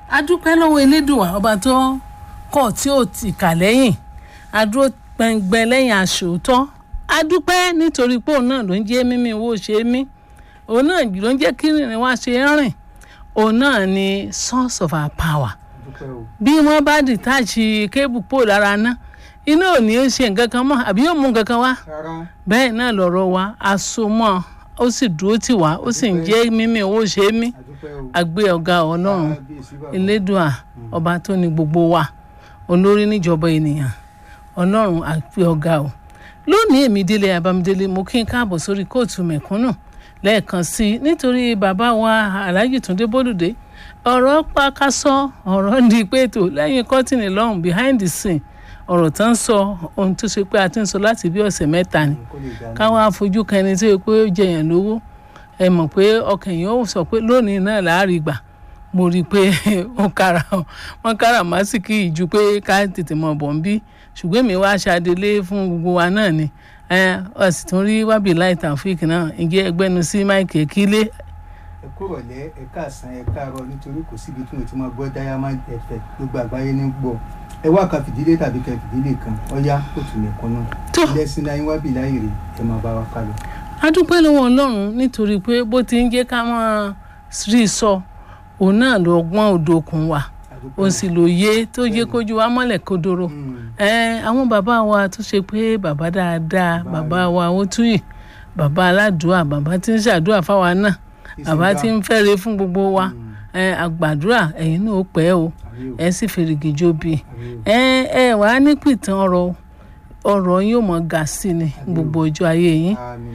adúpẹ́ lọ́wọ́ elédùà ọba tó kọ̀ tí ò tì kà lẹ́yìn adúró gbẹngbẹ lẹ́yìn aṣòótọ́ adúpẹ́ nítorí pé òun náà ló ń jẹ́ mímí owó ṣe é mí òun náà ló ń jẹ́ kí rìnrìn wá ṣe é rìn òun náà ni source of our power bí wọ́n bá dìtáàchì kébù pò lára ná iná ò ní í ṣe nǹkan kan mọ́ àbí yóò mú nǹkan kan wá bẹ́ẹ̀ náà lọ̀rọ̀ wa asomọ́ ó sì dúró tì wá ó sì ń jẹ́ mímí owó ṣe é mí àgbé ọ̀gá ọlọ́run elédùà ọba tó ní gbogbo wa olórí níjọba ènìyàn ọlọ́run àgbé ọ̀gá o lónìí èmi délé abamidélé mo kí n káàbọ̀ sórí kóòtù mẹ̀kúnnù lẹ́ẹ̀kan sí i nítorí bàbá wa alhaji túndé bólúdé ọ̀rọ̀ pàkásọ ọ̀rọ̀ di pé ètò lẹ́yìn kọ́tìnì lọ́hùn behind the scene ọ̀rọ̀ tó ń sọ ohun tó ṣe pé a ti ń sọ láti bí ọ̀sẹ̀ mẹ́ta ni káwọn afojú kan ẹni tó yẹ pé ó jẹyàn lówó ẹ mọ̀ pé ọkàn yìí ó sọ pé lónìí náà láàrin gbà mo rí i pé wọ́n kára wọ́n kára màsíkì ìjú pé ká tètè mọ̀ bọ̀ ń bí ṣùgbọ́n èmi wá ṣàdélé fún gbogbo wa náà ni ọ sì tún rí wábì láì tàfíìkì náà ǹjẹ́ ẹgbẹ́nu sí máìkì kílé ẹ kúrọ̀lẹ́ ẹ káàsán ẹ káàárọ̀ nítorí kò síbi tí mo ti máa gbọ́ diamond fm gbogbo àgbáyé ní gbọ́ ẹ wá kan fìdílé tàbí kan fìdílé kan ọyá kò tún lè kan náà tó ilé ẹsìn náà wá bì láyè rè ẹ máa bá wa kálọ. a dúpẹ́ lọ́wọ́ ọlọ́run nítorí pé bó ti ń jẹ́ ká máa rí sọ òun náà ló gbọ́n òdòkun wa òun sì ló yé tó yé kójú wa mọ́lẹ̀ kodoro ẹ àwọn bàbá wa tó ṣe pé bàbá dáadáa bàbá wa ó túyì bàbá aládùúà bàbá tí ń ṣàdúrà fáwa náà bàbá tí ń fẹ́re fún gbogbo wa ẹ àgbàdúrà ẹ̀yin náà ó pẹ́ o ẹ sì fèrègì jóbi ẹ ẹ wàá nípìtàn ọ̀rọ̀ ọ̀rọ̀ yóò mọ ga sí ni gbogbo ọjọ́ ayé yín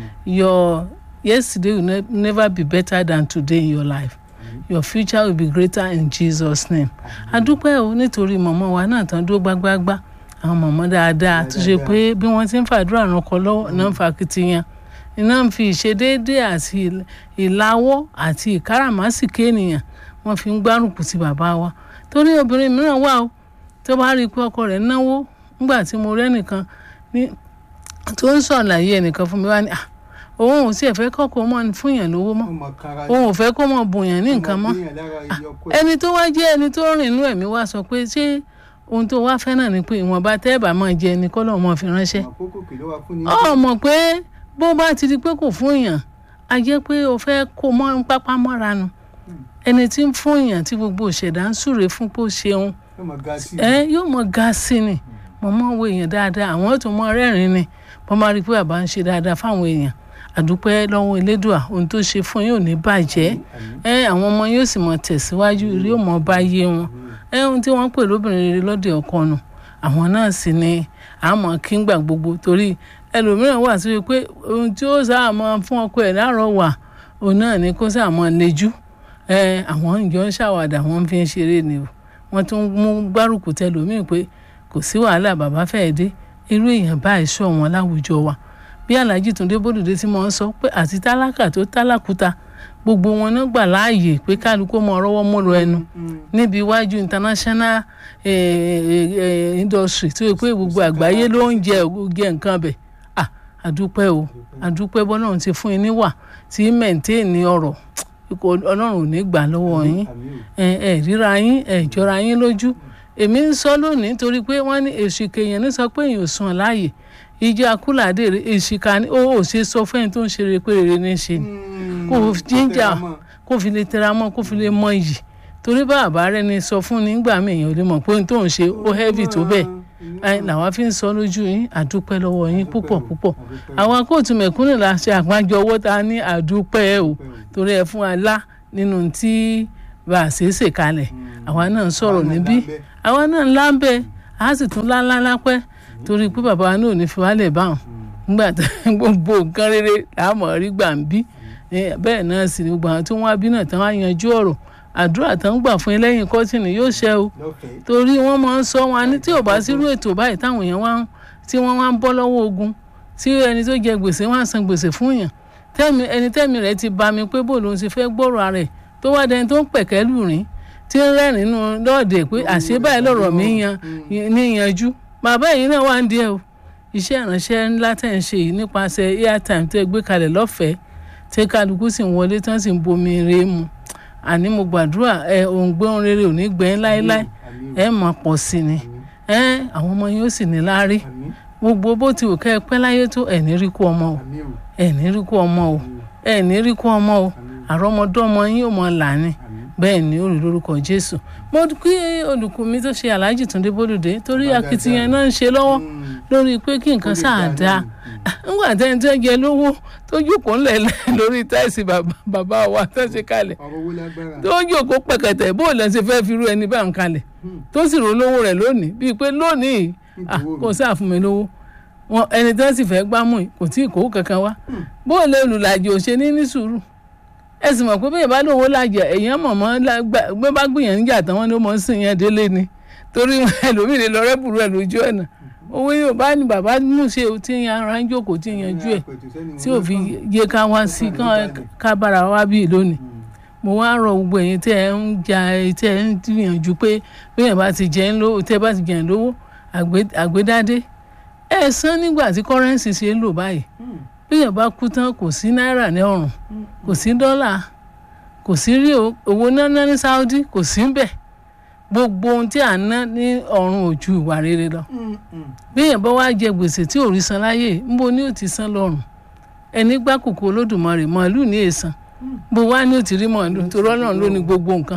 your yesterday will ne never be better than today in your life your future will be greater in Jesus name adúpẹ́ o nítorí mọ̀mọ́ wa náà tán dúró gbágbágbá àwọn mọ̀mọ́ dáadáa tó ṣe pé bí wọ́n ti ń fàdúrà ràn kọ́ lọ́wọ́ náà ń fa kitiyan iná ń fi ìṣedéédé àti ìlàwọ́ àti ìkáràmásìkè ènìyàn wọ́n fi ń gbárùkù ti bàbá wa torí obìnrin mìíràn wà o tó bá rí i pé ọkọ rẹ̀ náwó nígbà tí mo rẹ́ nìkan tó ń sọ̀làyé ẹnìkan fún mi wá ní à òun ò sì fẹ́ kọ́kọ́ mọ́ fún yàn lówó mọ́ òun ò fẹ́ kó mọ́ bùnyàn ní nǹkan mọ́ ẹni tó wá jẹ́ ẹni tó rìn inú ẹ̀mí wá sọ pé ṣé ohun tó wá fẹ́ náà ni pé ìwọ̀nba tẹ́ẹ̀bà máa jẹ ẹni kọ́ lọ́ọ́ mọ́ fi ránṣẹ́ ọ mọ̀ pé bó bá ti di pé kò fún yàn a jẹ́ pé o fẹ́ kó mọ́ pápá mọ́ra nu ẹni tí ń fún yàn tí gbogbo ìṣẹ̀dá ń súre fún pé ó ṣeun ẹ yóò mọ ga sí ni mo mọ wo èèyàn dáadáa àwọn tó mọ rẹ́rìn ni mo máa rí i pé bàbá ń ṣe dáadáa fáwọn èèyàn àdúpẹ́ lọ́wọ́ elédùà ohun tó ṣe fún yóò ní bàjẹ́ ẹ àwọn ọmọ yóò sì mọ tẹ̀síwájú rí ò mọ bá yé wọn ẹ ohun tí wọ́n pè lóbìnrin rere lọ́dẹ ọkọ nù àwọn náà sì ni àmọ́ kí ń gbà gbogbo torí ẹlòmíràn wà sí pé ohun tí ó sáà mọ fún ọkọ ẹ̀ láàárọ̀ wà òun náà ni kó sáà mọ lejú ẹ àwọn ìjọ ń ṣàwàdà wọn fi ń ṣeré ni o wọ́n tún mú gbárùkù tẹlòmíì pé kò sí wàhálà bàbá fẹ́ẹ́ dé irú èèyàn báyìí sọ wọn láwùjọ wa bí alhaji túndé bódùdé tí mo ń sọ pé àti tálákà tó tálákúta gbogbo wọn náà gbà láàyè pé kálukú mọ ọrọwọ mọrọ ẹnu níbi iwájú international industry tó yẹ pé gbogbo àgbáyé ló ń jẹ jẹ nǹkan bẹ̀ àdúpẹ́ o àdúpẹ́ bọ́lọ́run ti fún yín níwà tí mẹ̀ǹtẹ́ẹ̀nì ọ̀rọ̀ ọlọ́run ò ní gbà lọ́wọ́ yín ẹ ríra yín ẹ jọra yín lójú èmi ń sọ lónìí torí pé wọ́n ní èsì kèèyàn ní sọ pé èèyàn ò sùn láàyè ìjọ akúlàdé èsìká ni ó ò ṣe sọ fẹ́ni tó ń ṣe rere pé rere ní ṣe ni kò jíjà kò fi lè tẹra mọ́ kò fi lè mọ iyì torí bàbá rẹ ni sọ fún ni nígbà míì èèyàn ò lè mọ̀ pé ohun tó ń ṣe ó heavy tó bẹ́ẹ̀ làwa fi ń sọ lójú yín àdúpẹ́ lọ́wọ́ yín púpọ̀ púpọ̀ àwa kóòtù mẹ̀kúnnù la ṣe àpájọ owó ta ní àdúpẹ́ o torí ẹ fún wa lá nínú tí bá a ṣe é ṣe kalẹ̀ àwa náà ń sọ̀rọ̀ níbí àwa náà ń lábẹ́ a sì tún láńlá lápẹ́ torí pé bàbá wa náà ò ní fi wálẹ̀ báwọn nígbà tó gbogbo nǹkan rere làámọ̀ rí gbà ń bí bẹ́ẹ̀ náà sì ni gbogbo àwọn tí wọ́n á bí náà tán á yanjú ọ̀rọ̀ àdúrà tó ń gbà fún ẹlẹ́yìn kọ́tìnì yóò ṣẹ o torí wọ́n máa ń sọ wọn ní tí ò bá sírú ètò báyìí táwọn èèyàn wá tí wọ́n wá ń bọ́ lọ́wọ́ ogun tí ẹni tó jẹ gbèsè wọ́n á san gbèsè fún yàn tẹ́mi ẹni tẹ́mi rẹ̀ ti bá mi pé bò ló ń ti fẹ́ gbọ́rọ̀ ara ẹ̀ tó wá dẹni tó ń pẹ̀kẹ́ lù rìn tí ń rẹ́rìn nínú lọ́ọ̀dẹ̀ pé àṣé báyìí lọ̀rọ̀ mi yan níyanjú bàbá yìí náà wà ń díẹ̀ o iṣẹ́ ìránṣẹ́ ńlá tẹ̀ ń ṣe yìí nípasẹ̀ airtime tó gbé kalẹ̀ lọ́fẹ̀ẹ́ tí kálukú sì ń wọlé tán sì ń bomi rè mu àní mo gbàdúrà ẹ òǹgbẹ ohun rere ò ní gbẹ̀yìn láéláé àmín ẹ máa pọ̀ sí ni àmín ẹ àwọn ọmọ yín ó sì ní láárí àmín gbogbo bó ti wù kẹ́ ẹ pẹ́ láyé tó ẹ̀ ní rí kú ọmọ o àmín o ẹ̀ ní rí kú ọmọ o àmín ẹ̀ ní rí kú ọmọ o àmín àrọ́mọdọ́mọ yín ò mọ làánì àmín bẹ́ẹ̀ ni ó rí lórúkọ jésù mo kí olùkọ́ mi tó ṣe aláàjì túndé bólúdé torí Bàbá akitiyan dáadáa. náà ń ṣe lọ́wọ́ Mm. lórí pé kí nǹkan Ó lè sáà dá dáa lóhùn. nígbà tẹ́ni tó jẹ lówó tó jókòó ńlẹ̀ lórí táìsì bàbá bàbá wa tó ṣe kalẹ̀ ọ̀rọ̀ owó lágbára tó jókòó pẹ̀kẹ̀tẹ̀ bó lẹ́ ṣe fẹ́ fi rú ẹni bá ń kalẹ̀ Mm. tó sì rò lówó rẹ̀ lónìí bíi pé lónìí ah, Nítorí kò sáà fún mi lówó wọn ẹni tó sì fẹ́ gbámú yìí kò tí ì kó kankan wá bó lè olùlàjì ò ṣe ní ní sùúrù ẹ sì mọ̀ pé bẹ́ẹ̀ bá lówó làjẹ èèyàn mọ̀mọ́ gbé bá gbìyànjú níjà tán wọn ni ó mọ̀ ń sìn yẹn délé ni torí ẹlòmíì lè lọ rẹ́bùrú ẹ̀ lójú ọ̀nà owó yóò bá ní bàbá mú ṣe o tí yan ara ń jókòó tí yanjú ẹ̀ tí ò fi yé ká wá sí ká bára wá bí lónìí mo wá rọ gbogbo ẹ̀yin tẹ́ ẹ ń ja tẹ́ ẹ ń gbìyànjú pé bẹ́ẹ̀ bá ti jẹ́ ń lówó tẹ́ bá ti jẹ́ ń lówó àgbédádé ẹ san nígbà tí kọ́rẹ́ǹsì ṣe ń lò báyìí bẹ́ẹ̀ bá kú tán kò sí náírà ní ọ̀run kò sí dọ́là kò sí rí owó náná ní Saudi kò sí ń bẹ̀ gbogbo ohun tí à ń ná ní ọ̀run ò ju ìwà rere lọ bẹ́ẹ̀ bá wá jẹ gbèsè tí ò rí san láyè ńbo ni ó ti san lọ́rùn ẹni gbákòókò Olódùmarè màálù ní èèsàn bó wá ní ó ti rí màálù torí Ọlọ́run ló ní gbogbo nǹkan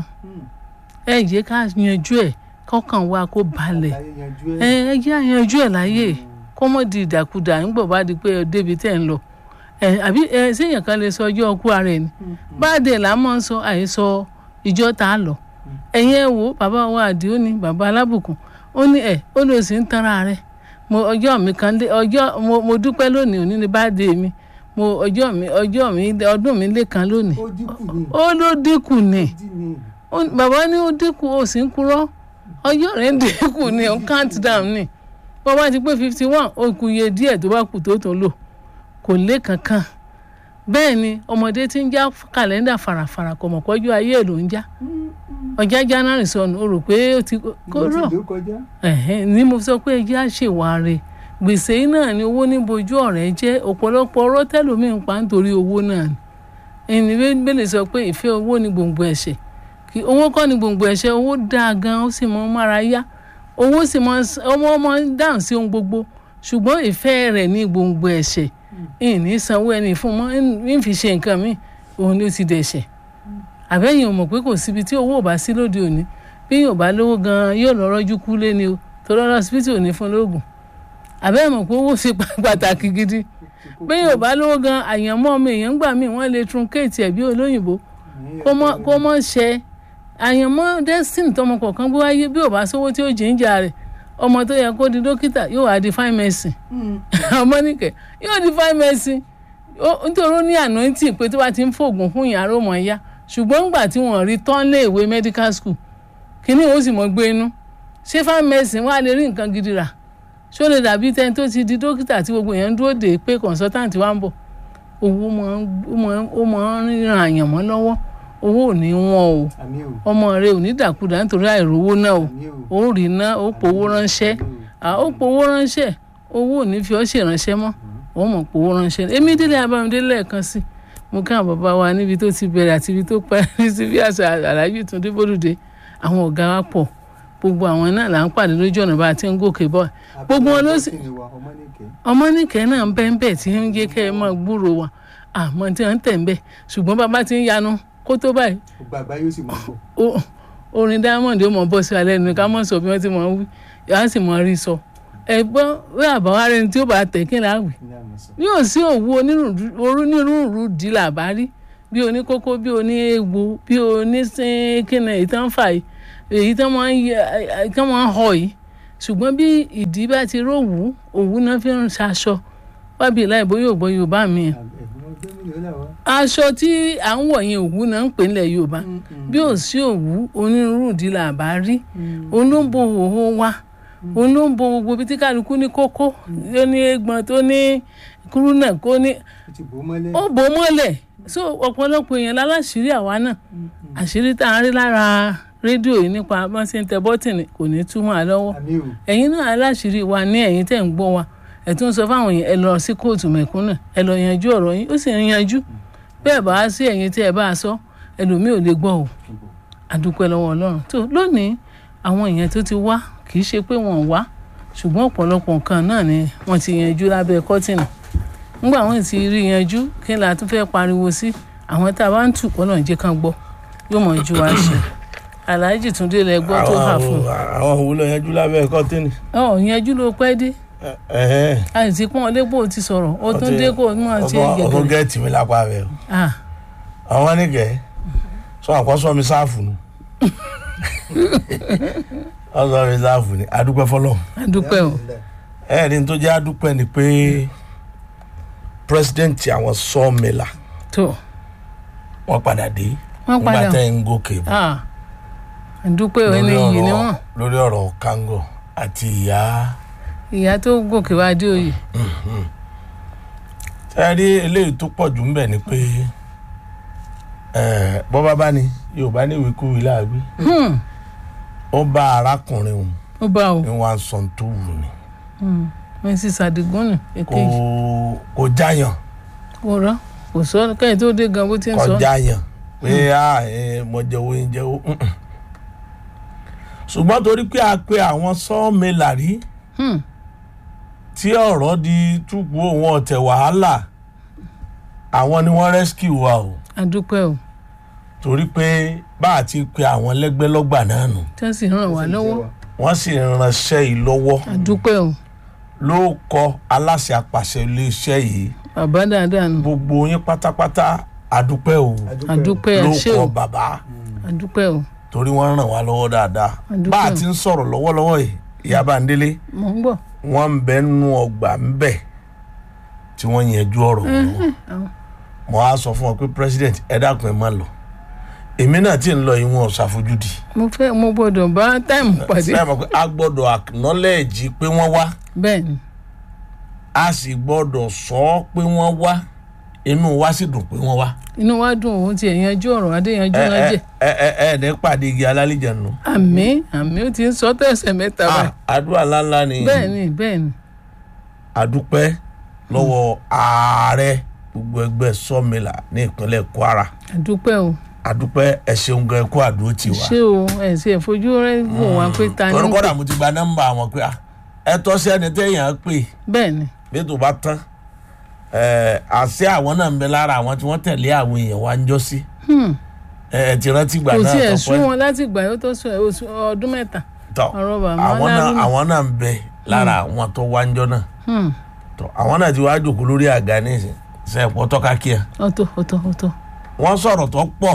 ẹ jẹ́ ká yanjú ẹ̀ kọ́kàn wa kó balẹ̀ ẹ ẹ jẹ́ àyanjú ẹ̀ láyè kó mọ̀ di ìdàkudà nígbà bá di pé débi tẹ̀ ń lọ ẹ àbí ẹ séèyàn kan lè sọ ọjọ́ ọkú ara ẹ̀ ni báàdé là á mọ̀ ń sọ àhesọ ìjọ tá a lọ ẹ̀yin ẹ̀ wò bàbá wa àdìó ni bàbá alábùkún ó ní ẹ̀ ó lè sì ń tanra rẹ̀ mo ọjọ́ mi kan lé ọjọ́ mo mo dúpẹ́ lónìí òní ni báàdé mi mo ọjọ́ mi ọjọ́ mi ọdún mi lé kan lónìí ó ló dínkù ni bàbá ní ó dínkù ó sì ń kúrọ́ ọjọ́ rẹ̀ ń dínkù ni ó count down ni bó bá ti pé fifty one ó kù iye díẹ̀ tó bá kù tó tó lò kò lé kankan bẹ́ẹ̀ ni ọmọdé tí ń já kàlẹ́ndà farafara kò mọ̀ pọ́jú ayé ẹ̀ ló ń já ọjà january sọnù o rò pé ó ti kó rọ̀ ni mo sọ pé ẹjẹ́ àṣewàre gbèsè yìí náà ni owó ní bojú ọ̀rẹ́ jẹ́ ọ̀pọ̀lọpọ̀ ọ̀rọ̀ tẹ́lómi ń pa nítorí owó náà ni ẹni bẹ́ẹ̀ sọ pé ìfẹ́ owó ni gbòǹgbò ẹ̀ṣẹ̀ kí owó kọ́ ni gbòǹgbò ẹ̀ṣẹ̀ owó dáa gan ó sì mọ mára yá owó sì mọ ọmọ ọmọ dáhùn sí ohun gbogbo ṣùgbọ́n ìfẹ́ rẹ̀ ní gbòǹgbò ẹ̀ṣẹ̀ ìní sanwó ẹni fún mọ́ ń fi ṣe nǹkan mi òun ló ti dẹ̀ṣẹ̀ àbẹ́yìn ò mọ̀ pé kò síbi tí owó ò bá sí lóde òní bí yóò bá lówó gan yóò lọ rọ́jú kú lé ni o tó lọ́rọ́ síbítì ò ní fún lóògùn àbẹ́yìn mọ̀ pé owó ṣe pàtàkì gidi bí yóò bá lówó gan àyànmọ́ ọmọ èèyàn gbà míì wọ́n lè truncate ẹ̀ bí olóyìnbó kó mọ́ ṣe àyànmọ́ destiny tọmọ kọ̀ọ̀kan gbé wáyé bí ò bá sówó tí ó jìnjà rẹ̀ ọmọ tó yẹ kó di dókítà yóò wá di fine medicine ọmọ nìkẹ́ yóò di fine medicine nítorí ó ní anointing pé tó bá ti ń fògùn fún ìyàrá ọmọ ẹ̀yà ṣùgbọ́n ńgbà tí wọ́n rí tán lé ìwé medical school kíní ó sì mọ̀ gbé inú ṣé fine medicine wà lè rí nǹkan gidi rà ṣó lè dàbí tẹni tó ti di dókítà tí gbogbo èèyàn dúró dé pé consultant wa ń bọ̀ owó ó mọ̀ ń ran àyànmọ́ lọ́wọ́ owó ò ní wọ́n o ọmọ rẹ ò ní dàkúdà nítorí àìrówó náà o ó rí ná ó powó ránṣẹ́ ó powó ránṣẹ́ owó ò ní fi ọ́ ṣèrànṣẹ́ mọ́ ó mọ̀ powó ránṣẹ́ èmi délé abámidé lẹ́ẹ̀kan sí mo ká bàbá wa níbi tó ti bẹ̀rẹ̀ àti ibi tó parí sí bí àṣà aláàjì Túndé Bólúdé àwọn ọ̀gá wa pọ̀ gbogbo àwọn náà là ń pàdé lójú ọ̀nà bá a ti ń gòkè bọ̀ gbogbo wọn ló sì ọmọnìkẹ́ náà ń bẹ́ẹ̀ bẹ́ẹ̀ tí ń jẹ́ kẹ́ ẹ máa gbúrò wa àmọ́ tí wọ́n ń tẹ̀ ń bẹ́ẹ̀ ṣùgbọ́n bàbá ti ń yanu kó tó báyìí. gbàgbá yóò sì máa bọ̀. orin diamond ó mọ bọ́ sí alẹ́ nu ká mọ̀ sọ bí wọ́n ti mọ̀ ń wí yàrá sì mọ̀ rí sọ. ẹ̀gbọ́n wí àbáwá rẹ ni tí ó bá tẹ̀ kí n láwì. yóò sí òwú onírúurú di làbárí bí oníkókó bí oníegbò bí oníkíni èyí tán fà yìí èyí tán máa ń họ yìí ṣùgbọ́n bí ìdí bá ti rówù òwú náà fi ń ṣaṣọ wábìí láì bóyá ògbọ́ yorùbá mi aṣọ tí à ń wọ̀ yẹn òwú náà ń pè nílẹ̀ yorùbá bí ò sí òwú onírúurú ìdí là bá rí olóńgbò òhó wa olóńgbò gbogbo bí tí kálukú ní kókó tó ní egbọn tó ní kúrúnà kó ní ó bò mọ́lẹ̀ so ọ̀pọ̀lọpọ̀ èèyàn láláṣìírí àwa náà àṣírí tá à ń rí lára rédíò yìí nípa bọ́n ṣe ń tẹ bọ́tìnì kò ní túmọ̀ àlọ́wọ́ ẹ̀yin náà aláṣìírí wa ní ẹ̀yin tẹ̀ ń gbọ́ wa ẹ tún sọ fáwọn yẹn ẹ lọ sí kóòtù mẹ̀kúnnà ẹ lọ yanjú ọ̀rọ̀ yín ó sì ń yanjú bẹ́ẹ̀ bá sí ẹ̀yin tí ẹ bá sọ ẹlòmíì ò lè gbọ́ o àdúpẹ́ lọ́wọ́ ọlọ́run tó lónìí àwọn èèyàn tó ti wá kì í ṣe pé wọ́n wá ṣùgbọ́n ọ̀pọ̀lọpọ̀ nǹkan náà ni wọ́n ti yanjú lábẹ́ kọ́tìnì nígbà wọ́n ti rí yanjú kí ni a tún fẹ́ pariwo sí àwọn tá a bá ń tù kọ́ náà jẹ́ kán gbọ́ yóò mọ̀ ju wa ṣe aláàjì túndé lẹ gbọ́ tó hà fún àwọn òwúlò yanjú lábẹ́ kọ́tínì. ọ yanjú ló pẹ́ dé ẹ̀hẹ́n. àìsí pọ́n ọlẹ́gbò ti sọ̀rọ̀ ó tún dé kó mọ̀ ṣe ọkọ ọkọ gẹ̀gẹ̀ gẹẹtì mi lápá rẹ o ah àwọn nìkẹ sọ àkọsọ mi sáàfù ni ọsọ mi sáàfù ni adúpẹ́ fọlọ àdúpẹ́ o ẹẹrin tó jẹ́ adúpẹ́ ni pé pírẹsidẹǹtì àwọn sọọmìlà tó wọ́n padà dé wọ́n nígbà padà tẹ́ ń gòkè bọ̀ ah àdúpẹ́ o ẹni yìí ni wọ́n lórí ọ̀rọ̀ kango àti ìyá ìyá tó gòkè wá dé òye sẹ́ẹ̀rí eléyìí tó pọ̀ jù ń bẹ̀ ni pé eh, bọ́ bá bá ní yorùbá ní ìwékúwìí láàgbé Hmm, ó bá arákùnrin òun ó bá o ní wọn sọ tó wù ní Hmm, mrs adigun nù kò èkejì kò jáyàn kò rọ kò sọ kẹ́yìn tó dé gan bó ti ń kò sọ jáyàn pé a ẹ, mo jẹ́wọ́ yín jẹ́wọ́ mm-mm. ṣùgbọ́n torí pé a pe àwọn sọ́ọ̀mẹ́là rí Hmm, tí ọ̀rọ̀ di túbú òun ọ̀tẹ̀ wàhálà àwọn ni wọ́n rescue wa o àdúpẹ́ o torí pé bá a ti pe àwọn lẹ́gbẹ́lọ́gbà náà nù tí wọ́n sì ràn wá lọ́wọ́ wọ́n sì ránṣẹ́ yìí lọ́wọ́ àdúpẹ́ o ló kọ aláṣẹ àpàṣẹ iléeṣẹ́ yìí bàbá dáadáa nù gbogbo yín pátápátá àdúpẹ́ o àdúpẹ́ ló ẹ ṣé kọ o bàbá àdúpẹ́ o torí wọ́n ràn wá lọ́wọ́ dáadáa Àdúpẹ́. bá a ti ń sọ̀rọ̀ lọ́wọ́lọ́wọ́ yìí ìyá Bándélé mò ń bọ̀ wọ́n ń bẹ nínú ọgbà ń bẹ tí wọ́n yanjú ọ̀rọ̀ wọn àwọn- mo á sọ fún wọn pé president ẹ dákun ẹ má lọ èmi náà tí ń lọ yìí wọn ò ṣàfojúdi mo fẹ́ mo gbọ́dọ̀ bá táìmù pàdé ẹ mọ̀ pé a gbọ́dọ̀ acknowledge pé wọ́n wá bẹ́ẹ̀ ni a sì gbọ́dọ̀ sọ ọ́ pé wọ́n wá inú wa sì dùn pé wọ́n wá inú wa dùn òun ti yanjú ọ̀rọ̀ adé yanjú ẹ ẹ lọ́jẹ̀ ẹ ẹ ẹ ní pàdé igi alálìjẹ nù. àmì àmì ó ti ń sọ tẹ̀sẹ̀ mẹ́ta báyìí àdúrà ńláńlá ni bẹ́ẹ̀ ni bẹ́ẹ̀ ni àdúpẹ́ lọ́wọ́ ààrẹ gbogbo ẹgbẹ́ sọ́mìlà ní ìpínlẹ̀ Kwara àdúpẹ́ o àdúpẹ́ ẹ ṣeun gan ẹkú àdúró tì wá. ṣé o ẹ̀ sì ẹ̀ fojú rẹ̀ wò wá pé ta ni torí ń kọ́dà pè mo ti gba nọ́mbà wọn pé ah, ẹ tọ́ sí ẹni téèyàn pè bẹ́ẹ̀ ni bí tó bá tán ẹ àṣẹ àwọn náà ń bẹ lára àwọn tí wọ́n tẹ̀lé àwọn èèyàn wa ń jọ sí Hmm, ẹ ẹ ti rántí gbà kò náà sí ẹ̀ tọpẹ́ sún wọn láti gbà yóò tó sún ẹ̀ oṣù ọdún mẹ́ta tọ ọ̀rọ̀ bàbá àwọn náà Lárúnà. àwọn náà ń bẹ lára àwọn tó wá ń jọ náà Hmm, tọ àwọn náà ti wá jòkó lórí àga ní ìsìn sẹ́ẹ̀pọ̀ tọ́ka kíá ọ̀tọ̀ ọ̀tọ̀ ọ̀tọ̀ wọ́n sọ̀rọ̀ tó pọ̀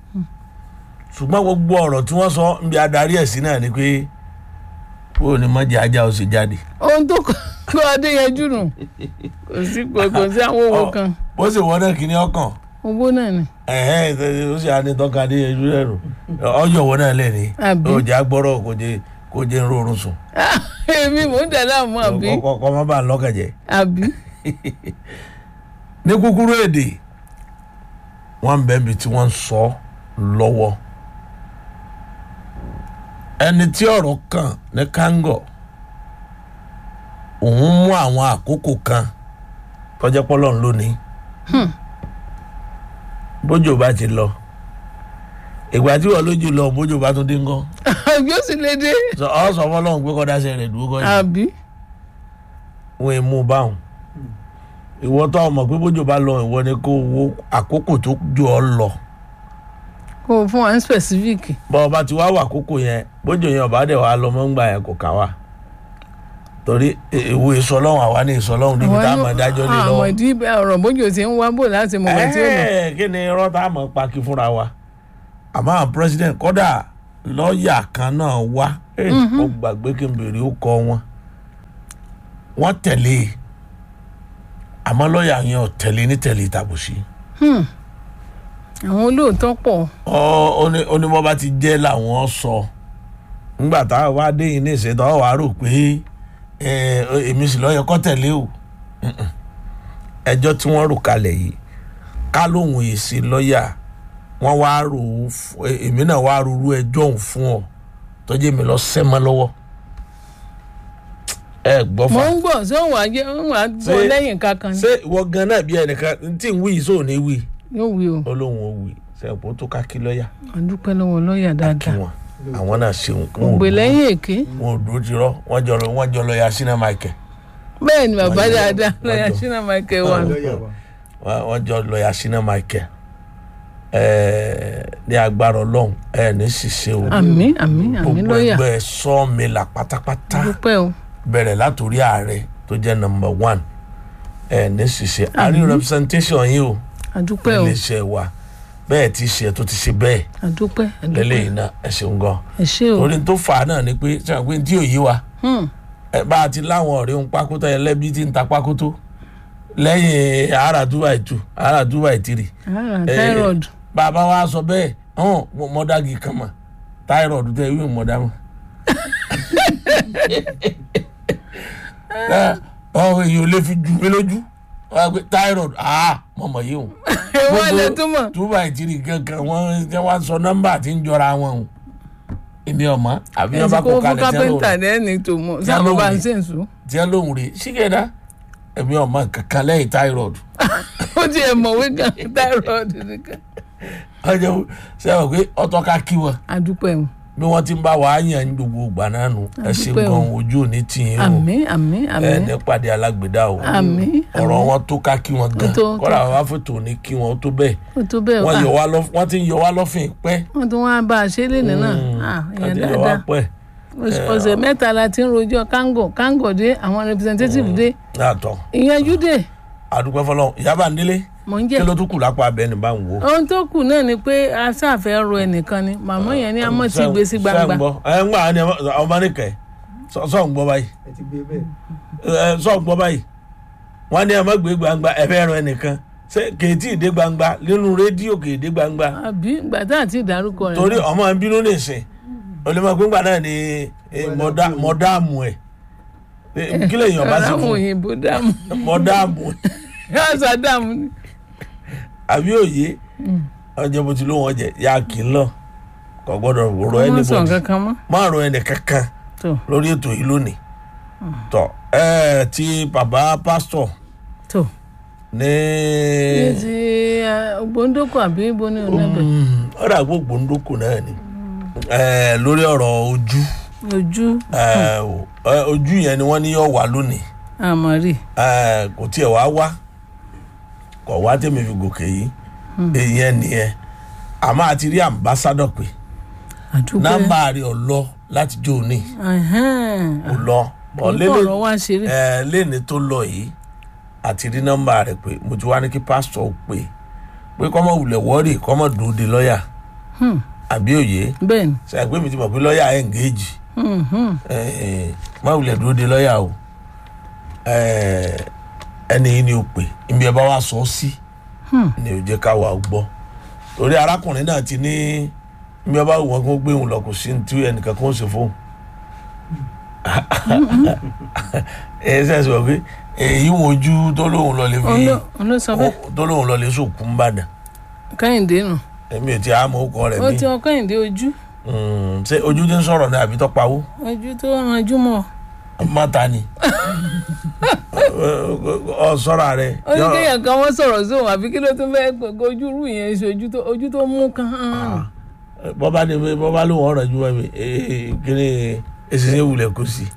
ṣùgbọ́n gbogbo ọ̀rọ̀ tí wọ́n sọ ń bí adarí ẹ̀ sí náà ni pé bó ni mọ́jà ajá ó sì jáde. ohun tó kọ́ adé yanjú nù kò sí kò kò sí àwọn owó kan bó sì wọ́n náà kìíní ọkàn owó náà ni ẹ̀hẹ́n ìtẹ́jú ó sì á ní tọ́ka dé ẹjú rẹ̀ rò ọjọ́ wọ́n náà lẹ̀ ní Àbí? ọjà gbọ́rọ̀ kò jẹ́ kò jẹ́ ń rọrùn sùn èmi mò ń dà láàmú àbí kọ́ má bàa lọ́kàjẹ́. àbí ní kúkúrú èdè wọ́n ń bẹ́ẹ̀ bí tí wọ́n ń sọ lọ́wọ́ ẹni tí ọ̀rọ̀ kàn ní kángọ̀ òun mú àwọn àkókò kan tọ́jẹ́ pọ́lọ́n lónìí bójú bá ti lọ ìgbà tí wọ́n lójú lọ bójú bá tún dé ńkọ́ àbí ó sì lè dé Sọ- ọ sọ fọlọ́run pé kọ́dá ṣe rẹ̀ dúró kọ́ yìí àbí wọn ì mú un báwọn ìwọ tó ọmọ pé bójú bá lọ ìwọ ni kó wo àkókò tó ju ọ lọ kò fún wa ní specific bọ́ ọba ti wá wà àkókò yẹn bójú yẹn ọba dẹ̀ wá lọ mọ́ ń gbà yẹn kò ká wa torí ìwé ìsọlọ́hún àwa ní ìsọlọ́hún níbi tá a mọ̀ dájọ́ lé lọ. àmọ̀ ìdí ọ̀rọ̀ bójú ti ń wá bò láti mọ̀ wọ́n tí ó lọ Ẹ́ẹ̀, kí ni irọ́ tá a mọ̀ paki fúnra wa àmọ́ àwọn president kọ́dà lọ́ọ̀yà kan náà wá ẹ̀, mo gbàgbé kí n bèrè ó kọ wọn wọ́n tẹ̀lé e. àmọ́ lọ́ọ̀yà yẹn ò tẹ̀lé ní tẹ̀lé ìtàbùsí Hmm. àwọn olóòótọ́ pọ̀ ó ní bọ́ bá ti jẹ́ làwọn sọ ńgbà tá a wá dé yìí ní ìṣètò ọ̀ wá rò pé ẹ, èmi sì lọ́ọ́ yẹ kọ́ tẹ̀lé o Mm-mm. ẹjọ́ tí wọ́n rò kalẹ̀ yìí ká lóhùn èsì lọ́ọ̀yà wọ́n wá rò ó fún- ẹ, èmi náà wá rúru ẹjọ́ òun fún ọ tọ́jú èmi lọ sẹ́mọ́ lọ́wọ́ ẹ gbọ́ mọ̀ fà ń gbọ́ ṣé òun àjẹ́ òun àgbọ̀ Ṣé- lẹ́yìn kankan ni ṣé ìwọ gan náà bí ẹnìkan tí ń wí yìí sóò ní wí yóò wí o olóhùn ó wí sẹ́yìn tó ká kí lọ́ọ̀yà àdúpẹ́ lọ́wọ́ lọ́ọ̀yà kí dáadáa wọn àwọn náà ṣeun wọn ò ògbè dúró- lẹ́yìn èké wọn ò dúró ti rọ wọn jọ lọ wọn jọ lọ́ọ̀yà sínú michael bẹ́ẹ̀ ni bàbá Wọ́n jọ- dáadáa wọ́n lọ́ọ̀yà jọ- ṣínà michael wà lọ́ọ̀yà wa wọn wọn jọ lọ́ọ̀yà sínú michael ẹẹ ní agbára Ọlọ́run ẹ ní ṣiṣẹ́ o àmín àmín àmín gbogbo lọ́ọ̀yà ẹgbẹ́ sọọmìlà pátápátá dúpẹ́ o bẹ̀rẹ̀ látòrí ààrẹ tó jẹ́ number one ẹ ní ṣiṣẹ́ àrí Àmín. representation yìí o àdúpẹ́ o iléeṣẹ́ wa bẹ́ẹ̀ ti ṣe tó ti ṣe bẹ́ẹ̀ àdúpẹ́ àdúpẹ́ lẹ́lẹ́yìn náà ẹ ṣeun gan ẹ ṣé o torí tó fà á náà ni pé sẹ́wọ̀n pé tí ò yé wa Hmm, ẹ bá a ti láwọn ọ̀rẹ́ ń pákótó ẹlẹ́bí tí ń ta pákótó lẹ́yìn àárà two by two àárà two by three ara Eh, thyroid bàbá wa sọ bẹ́ẹ̀ hàn mọ́dágì kan mọ̀ thyroid tẹ ìwé mọ̀dá mọ̀ ọ̀hún èyí ò lè fi ju mi lójú wọ́n á gbé thyroid ah mọ̀mọ́ yìí o ewu ẹ̀lẹ́ tó mọ̀ two by three kankan wọ́n jẹ́ wọ́n sọ nọ́mbà tí ń jọra wọn o èmi ọ̀mọ́ àbí wọ́n bá ẹ̀sìn kó kó fún kalẹ̀ tí wọ́n lò kápẹ́ńtà rẹ̀ lẹ́ni tó mọ̀ Tí a sábà lóhùn bá ń rí. sèǹsù tí wọ́n lòun rè sígẹ̀dá èmi ọ̀mọ́ kankan lẹ́yìn thyroid ó ti ẹ̀ mọ̀wé gan thyroid nìkan ọjọ́ sẹ́wọ̀n pé ọtọ́ ká kí wọn àdúpẹ́ o bí wọ́n ti ń bá wa yàn ní gbogbo ìgbà náà nù ẹ ṣe Àdúpẹ́ o. gan ojú òní tìyín o àmín àmín ẹ àmín ní pàdé alágbèdá o àmín ọ̀rọ̀ wọn tó ká kí wọn gan Ó tó- ó tó. kọ́ra wa fòtò ní kí wọn ó tó bẹ́ẹ̀ ó tó bẹ́ẹ̀ wọ́n wá yọ wá lọ́- wọ́n ti ń yọ wá lọ́fìn pẹ́ wọ́n tún wá bá a ṣe lénìí náà Ah, wọ́n èèyàn ti yọ wá dáadáa pẹ́ ọ̀sẹ̀ mẹ́ta la ti ń rojọ́ kángò kángò dé àwọn representative dé yàtọ̀ ìyẹnjú dé àdúpẹ́ fọlọ́ ìyábà nílé mò ń kí jẹ́ ló tún kù lápá abẹ́ ní bá ń wò. ohun tó kù náà ni pé a ṣàfẹ́ ro ẹnìkan ni màmá yẹn ní amọ̀ tí gbé sí gbangba ẹ ń gbà ní ọmọ nìkẹ́ sọ̀ ń gbọ́ báyìí ẹ ti gbé bẹ́ẹ̀ ẹ sọ̀ ń gbọ́ báyìí wọ́n ní ẹ má gbé gbangba ẹ fẹ́ rọ ẹnìkan ṣé kèétí ìdé gbangba nínú rédíò kèédé gbangba àbí gbàtà àti ìdárúkọ rẹ̀ torí ọmọ ẹ bínú nìsín olùmọ̀ gbígbà náà ni eh, mọ̀dá- mọ̀dáàmù ẹ̀ Eh, kí lèèyàn bá sí aláwọ̀ fún òyìnbó dààmú mọ̀dáàmù ẹ̀ yàtọ̀ dààmú ni. àbí òye ọjọ́ bó ti ló wọ́n jẹ ya kì í lọ kò gbọ́dọ̀ rọ wọ́n ẹni sọ bọ̀dì nǹkan kan mọ́ má rọ ẹni kankan tó lórí ètò yìí lónìí tọ ẹ ti bàbá pásítọ̀ tó ní ní ti ògbóńdókò àbí ibo ní ọ̀nàbẹ̀ ọ̀rọ̀ àgbògbò ń dókò náà ni Eh, lórí ọ̀rọ̀ ojú ojú eh, o- eh, ojú yẹn ni wọ́n ní yọ̀ wá lónìí àmọ́rì Eh, kò tiẹ̀ wá wá kò wá tèmi fi gòkè yìí èyí nìyẹn àmọ́ àti rí ambassadọ̀ pé àdúgbò nọ́mbà rẹ̀ ọ̀ lọ láti jó o ní ò lọ bọ̀ orúkọ lélẹ̀ ọ̀rọ̀ wá ṣeré ẹ lẹ́ni tó lọ yìí àti rí nọ́mbà rẹ̀ pé mo ti wá ní kí pásítọ̀ ó pè pé kọ́mọ wulẹ̀ wọ́ọ̀rì kọ́mọ dúró de lọ́ọ̀yà Hmm, àbí òye bẹ́ẹ̀ ni ṣe àgbẹ̀ mi ti mọ̀ pé lọ́ọ̀yà ẹ̀ ń géèjì Hmm, hmm. má wulẹ̀ dúró de lọ́ọ̀yà o Eh, ẹni yìí ni o pè ibi ẹ bá wa sọ ọ́ sí Hmm. ni ò jẹ́ ká wà ó gbọ́ torí arákùnrin náà ti ní ibi ẹ bá wù wọ́n kó gbé òun lọ kò sí ní tí ẹnìkan kan ó ṣe fóun ẹ sẹ́sì wọ̀ pé èyí wọn ojú tó lóun lọ lè fi Oló- olóṣọ bẹ́ẹ̀ tó lóun lọ lè sòkú ń bàdàn kẹ́hìndé nù èmi ò ti àmọ́ ọkọ rẹ̀ ó mi ti ọ kẹ́hìndé ojú Mm, ṣé ojú ti ń sọ̀rọ̀ ní àbí tó pawó ojú tó ranjú mọ́ mọ́ta ni ọ sọ́ra rẹ̀ ó ní kéèyàn kan wọ́n sọ̀rọ̀ sóhun àbí kí ló tún fẹ́ gbogbo ojú rú yẹn ṣe ojú tó ojú tó mú kan hàn bọ́bá ni bọ́bá ló wọ́n rẹ̀ ju ẹ̀mí kíni èsìsẹ́ wulẹ̀ kò sí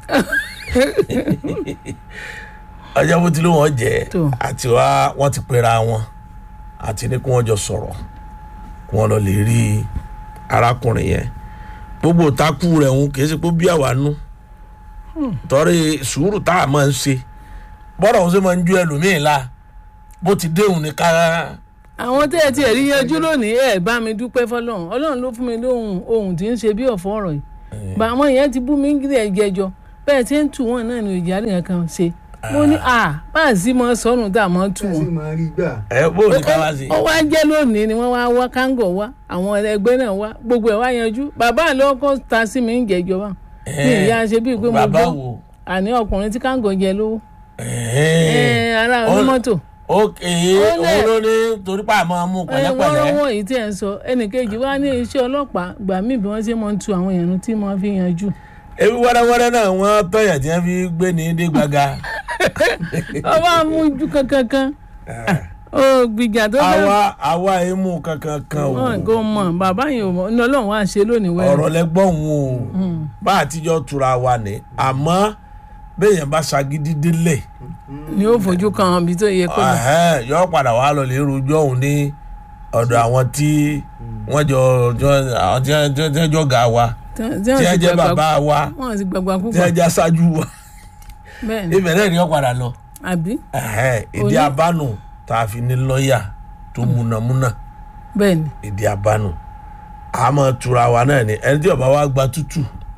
ọjọ́ bó ti ló wọ́n jẹ́ Tó. àti wá wọ́n ti pera wọn àti ní kí wọ́n jọ sọ̀rọ̀ kí wọ́n lọ lè rí arákùnrin yẹn gbogbo takú rẹ̀ ń kì í ṣe pé bí àwa nú torí sùúrù tá a máa ń ṣe bọ́dọ̀ òun ṣe máa ń ju ẹlòmíín la bó ti déhùn ní ká àwọn tẹ́ ẹ ti ẹ̀rí yanjú lónìí ẹ̀ bá mi dúpẹ́ fọlọ́run ọlọ́run ló fún mi lóhùn ohun tí ń ṣe bí ọ̀fọ̀ ọ̀rọ̀ yìí bá àwọn yẹn ti bú mi ń gílẹ̀ jẹjọ bẹ́ẹ̀ tí ń tù wọ́n náà ní ìjà rìn kan ṣe mo ní à bá a sì mọ sọnù tá a mọ tù ẹ sì wọ́n máa rí gbà ẹ bó ní ká wá sí. ó wá jẹ́ lónìí ni wọ́n wá wá kángọ̀ wá àwọn ẹgbẹ́ náà wá gbogbo ẹ̀ wá yanjú bàbá àlọ́ ọkọ̀ ta sí mi ń jẹjọ wá ní ìyá ṣe bíi pé mo bàbá gbọ́ wo. àní ọkùnrin tí kángọ̀ jẹ lówó Ẹ̀ẹ́. ẹ̀ ara Ó- onímọ́tò ok Ó lẹ̀. òun ló ní torí pa àmọ́ mú ẹ wọ́n pẹ̀lẹ́pẹ̀lẹ́ rọ́wọ́ yìí tí ẹ̀ ń sọ ẹnìkejì wá ní iṣẹ́ ọlọ́pàá gbà mí bí wọ́n ṣe máa ń tu àwọn èèyàn tí wọ́n fi yanjú. ebi wẹ́rẹ́wẹ́rẹ́ náà wọ́n tọ̀yà tí wọ́n fi gbé ní dé gbaga. ọba amújú kankankan ó gbìjà tó fẹ́ àwa àwa emu kankan kan o wọn kò mọ̀ bàbá yìí ò mọ̀ ní ọlọ́run wá ṣe lónìí wẹ́rẹ́ ọ̀rọ̀ lẹ́gbọ́n òun o bá àtijọ́ tura wa ní àmọ́ béèyàn bá ṣagídí délẹ̀ ni ó fojú kan ibi tó yẹ kó lọ. ẹ̀hẹ́n, yọ padà wá lọ lè rojọ́ òun ní ọ̀dọ̀ àwọn tí wọ́n jọ jọ- àwọn tí wọ́n tí wọ́n jọ ga wa tí tí wọ́n jẹ́ bàbá wa wọn ti gbàgbà tí púpọ̀ wọ́n jẹ́ aṣáájú wa bẹ́ẹ̀ ni ibẹ̀ náà ni wọ́n padà lọ àbí ẹ̀hẹ́n, ìdí Oní- abánu tá a fi ní lọ́ọ̀yà tó múnamúná bẹ́ẹ̀ ni ìdí abánu àmọ́ tura wa náà ni ẹni tí ọba wa gba tútù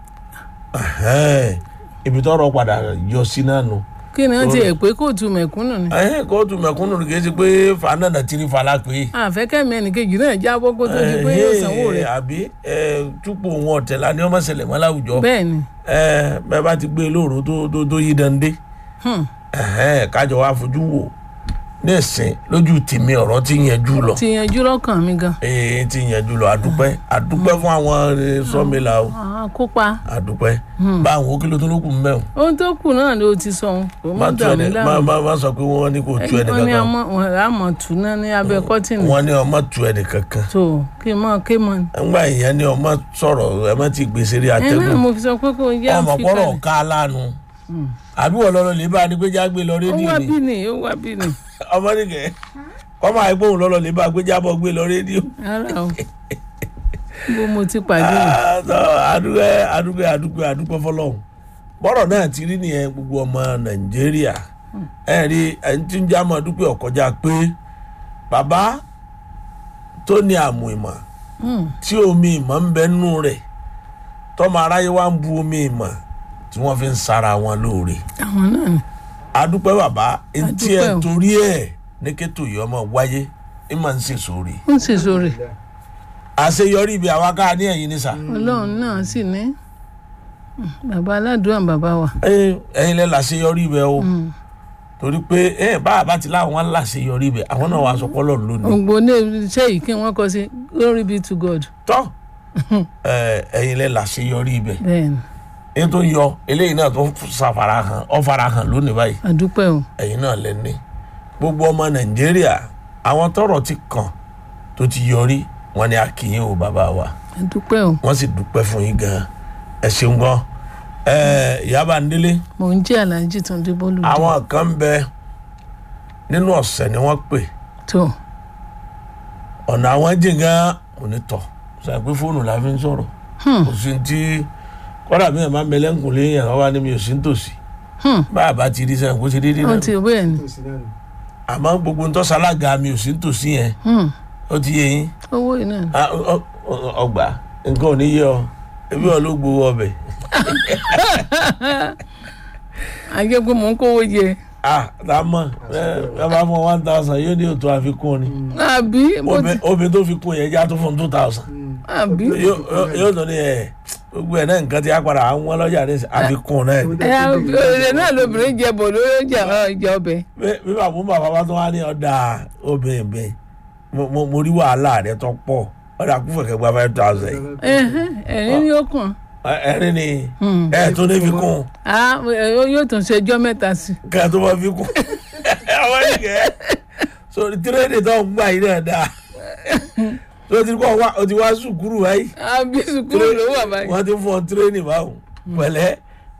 ẹ̀hẹ́n, ibi tọ́rọ̀ padà yọ sí náà nù. kí ni wọ́n ti ẹ̀ pé kóòtù mẹ̀kúnnù ni ẹ̀hẹ́n, kóòtù mẹ̀kúnnù kì í ṣe pé fanana tiri fala pé. àfẹ́kẹ́mi ẹnìkejì náà jábọ́ kó tó di pé yóò sanwó rẹ̀ àbí ẹ, túpọ̀ wọn ọ̀tẹ̀lá ni ọmọ ṣẹlẹ̀ mọ́ láwùjọ bẹ́ẹ̀ ni ẹ, bẹ́ẹ̀ bá ti gbé e lóòrò tó tó tó yí dande hmm, ẹ̀hẹ́n, kájọ wa fojú wò ní ẹ̀sìn lójú tèmi ọ̀rọ̀ ti yanjú lọ ti yanjú lọ́kàn mi gan ee ti yanjú lọ àdúpẹ́ àdúpẹ́ fún àwọn eh, sọ́mìlà o àwọn kópa àdúpẹ́ bá àwọn òkèlè tó lókun mẹ́ o ohun tó kù náà ló ti sọ ohun kò má mọ́ tu dàrú ẹni má láàmú má má sọ pé wọ́n ní kò tu ẹni wọ́n ní kankan àmọ́ wọn rà mọ̀ tù náà ní abẹ́ kọ́tìnì wọ́n ní ọmọ tu ẹni kankan tó kí n mọ̀ kí n mọ̀ ńgbà ìyẹn ní ọmọ sọ̀rọ̀ ẹ má ti gbèsè rí ẹ náà atẹ́gùn mo fi sọ pé kò yá ọmọ fi pọ́rọ̀ kalẹ̀. ká lánu àbí wọ́n lọ́lọ́ lè bá a ní pé jágbé lọ ó rédíò wá ni bí ni ó wá bí ni ọmọ nìkẹ́ kọ́mọ àìgbóhùn lọ́lọ́ lè bá a gbé jábọ̀ gbé lọ rédíò. ara o bó mo ti pàdé rẹ̀ Ah, so, adúgbẹ́ adúgbẹ́ adúgbẹ́ adúgbẹ́ fọlọ́hún bọ́rọ̀ náà ti rí nìyẹn gbogbo ọmọ nàìjíríà ẹ rí ẹni tí ń jámọ́ dúpẹ́ ọ̀kọ́já pé bàbá tó ní àmù ìmọ̀ Hmm, tí omi ìmọ̀ ń bẹ nù rẹ̀ tọ́mọ aráyé wa ń bu omi ìmọ̀ tí wọ́n fi ń sara wọn lóore àwọn náà ni adúpẹ́ bàbá etí ẹ̀ Adúpẹ́ o. torí ẹ̀ ní kẹ́tò yìí ọmọ wáyé ẹ̀ máa ń sèso rè ó ń ṣèṣò rẹ̀ àṣeyọrí ibi àwa ká ní ẹ̀yìn ní sà ọlọ́run náà sì ní Hmm, bàbá aládùúrà bàbá wa ẹ̀yin ẹ̀yin lẹ́ làṣeyọrí ibẹ̀ o Hmm, torí pé ẹ bá a bá ti láwọn làṣeyọrí ibẹ̀ àwọn náà wàá sọ pọ́lọ́ lónìí ògbó ní iṣẹ́ yìí kí wọ́n kọ sí glory be to God tọ́ ẹ, ẹ̀yin lẹ́ làṣeyọrí ibẹ̀ bẹ́ẹ̀ ni èyí tó yọ eléyìí náà tó ṣàfara hàn ọ fara hàn lónìí báyìí àdúpẹ́ o ẹ̀yin náà lẹ́ ní gbogbo ọmọ nàìjíríà àwọn tọ́rọ̀ ti kàn tó ti yọrí wọn ni akínyìn o bàbá wa àdúpẹ́ o wọ́n sì dúpẹ́ fún yín gan ẹ ṣeun gan ẹ Ìyábà Ndélé mò ń jẹ́ aláàjì tó ń dé bọ́ọ̀lù dé àwọn kan ń bẹ nínú ọ̀sẹ̀ ni wọ́n pè tó ọ̀nà àwọn jìn gan mo ní tọ̀ sọ pé fóònù la fi ń sọ̀rọ̀ Hmm, kò sí ti kọ́dà bí ẹ̀ máa ń bẹ lẹ́ǹkùn léyìn àwọn wa ni mi ò sí nítòsí hmm, bá a bá ti rí sẹ́yìn kó ti rí rí wọ́n náà ti bẹ́ẹ̀ ni tó sí náà nù. àmọ́ gbogbo ntọ́ sálága mi ò sí nítòsí yẹn Hmm, ó ti yé yín owó yìí náà ni. Ah, ọ- ọ- ọgbà nǹkan ò ní yé ọ ebi ọ ló gbowó ọbẹ̀ àjẹ́ pé mò ń kówó jẹ ah tá a mọ̀ ẹ ẹ bá fún one thousand yóò ní òtún àfikún ni àbí bó ti Obì- obìnrin tó fi kún yẹn já tó fún two thousand àbí yóò yóò tó ní ẹ gbogbo ẹ náà nǹkan ti á padà àwọn ọlọ́jà ní àfikún náà ni. ẹ ẹ náà lóbìnrin jẹ bò lórí ọjà ìjà ọbẹ̀ bí- bí bàbá bàbá bá tó wá ní ọ̀dà obìnrin bẹ́ẹ̀ mo- mo mo rí wàhálà rẹ tó pọ̀ ọ̀dà kúfẹ̀ kẹgbà five thousand yìí ẹ̀hẹ́n, ẹ̀rín ni ó kàn Ẹ- ẹ̀rín ni Hmm. ẹ̀ tó ní fi kún á ẹ, yóò tún ṣe ọjọ́ mẹ́ta sí i. kẹ́ ẹ̀ tó bá fi kún àwọn ìkẹ́ sórí tírẹ́ẹ̀dì tó ń gbà yìí náà dáa tó ti kọ́ wa o ti wá sùkúrù báyìí àbí sùkúrù ló wà báyìí. wọ́n ti fún ọ tírẹ́ẹ̀nì báwọn pẹ̀lẹ́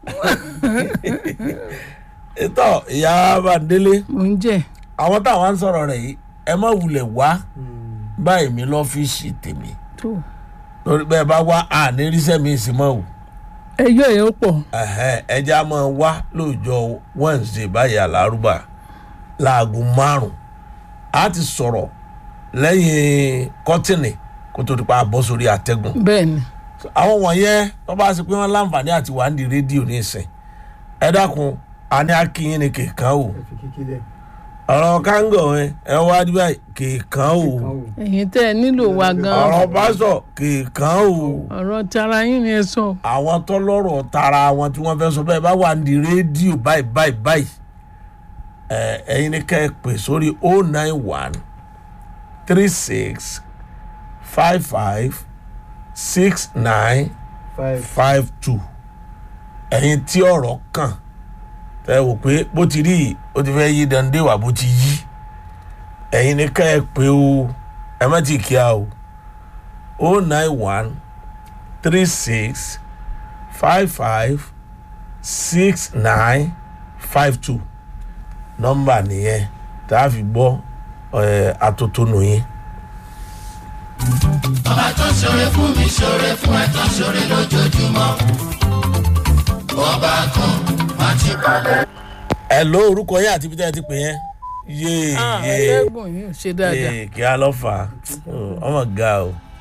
ètò Ìyábà Ndélé mò ń jẹ àwọn táwọn ń sọ̀rọ̀ rẹ̀ yìí ẹ má wulẹ̀ wá báyìí mi lọ́fíìsì tèmi tó torí bẹ́ẹ̀ bá wá àní ríṣẹ́ mi sì mọ́ o ẹjọ́ yẹn ó pọ̀ Ẹ̀hẹ́n, ẹja máa wá lóòjọ́ Wednesday báyìí àlárúbà láago márùn á ti sọ̀rọ̀ lẹ́yìn kọ́tìnì kó tó di pa bọ́ sórí àtẹ́gùn bẹ́ẹ̀ ni àwọn wọ̀nyẹn tó bá ṣe pé wọ́n láǹfààní àti wà ní rédíò ní ìsìn ẹ dákun a ní akínyìn ní kèèkan o ẹ fi kíkí lẹ̀. ọ̀rọ̀ kángọ̀ ẹ ẹ wá dí báyìí kèèkan o kan o. ẹ̀yin tẹ́ ẹ nílò wa gan ọ̀rọ̀ pásọ̀ kèèkan o ọ̀rọ̀ tara yín ni ẹ sọ àwọn tọ́lọ́rọ̀ tara wọn tí wọ́n fẹ́ sọ bẹ́ẹ̀ bá wà ní rédíò báyìí báyìí báyìí ẹ ẹ̀yin ní ká ẹ pè sórí o nine one three six five five six nine five five two ẹ̀yin tí ọ̀rọ̀ kàn tẹ́ wò pé bó ti rí yìí ó ti fẹ́ yí dande wà bó ti yí ẹ̀yin ni ká ẹ pé o ẹ má ti kíá o o nine one three six five five six nine five two nọ́mbà nìyẹn tá a fi gbọ́ ẹ̀ atótónu yín. ọba tó ṣoore fún mi ṣoore fún ẹ tó ṣoore lójoojúmọ́ ọba kan má ti balẹ̀. ẹ ló orúkọ yín àti ibi tẹ́ ẹ ti pè yẹn. yéé Ah, yéé ẹlẹ́gbọ̀n yìí ò ṣe dáadáa. yéé kí á lọ́ fà á ọmọ ga o.